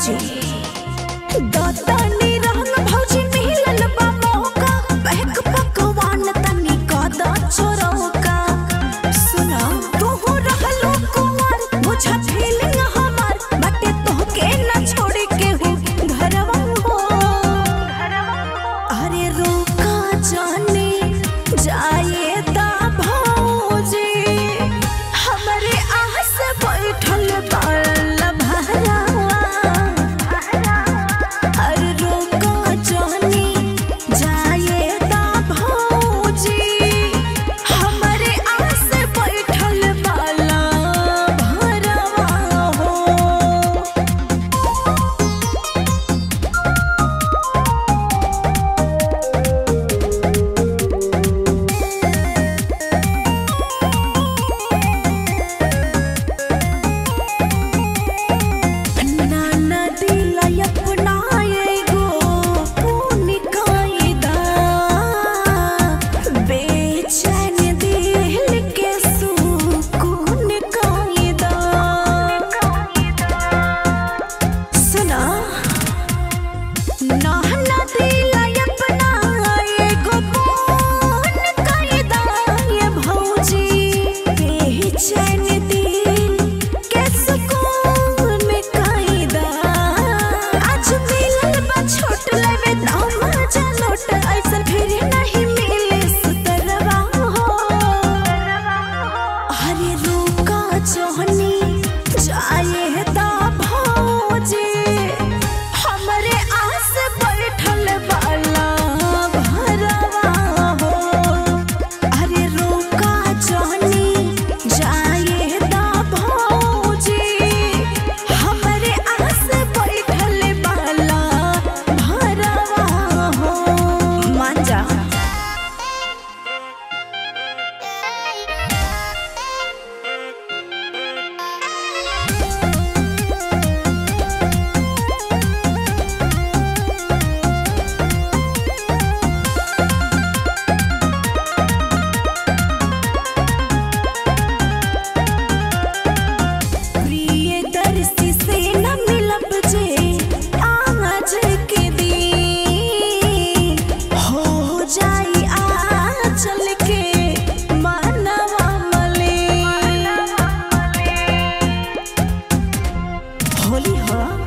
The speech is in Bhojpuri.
भौजी दतनी रंग भौजी मिलल बा मौका बहक पकवान तनी कद चोरौका सुना तू रहलो कुंवर बुझा फीलिंग हमार बटे तोहके न छोड़ के हो घरवा हो अरे रोका जाने जाए दा भौजी हमरे आस बैठल बाल भरावा अरे रोका जाने जाए दा भौजी हमरे आस बैठल बाल भरावा हो नाना दिला अपना एगो पुण्य कायदा बेचैन दिल के सुकून कायदा सुना नाना दिला अपना एगो पुण्य कायदा ये भौजी बेचैन दिल के सुकून कायदा आज मिलल बा छोट लेवे दाम जनोट ऐसन फिर नहीं मिले सुतरवा हो अरे रुका जोहनी जाए दा भौजी हमरे आस बैठल बाला भरवा हो अरे रुका जोहनी जाए दा भौजी हमरे आस बैठल बाला भरवा हो मान जा प्रियदर्शी से न मिलब जे आज के दिन हो जाई आचल के मानवा मले होली हो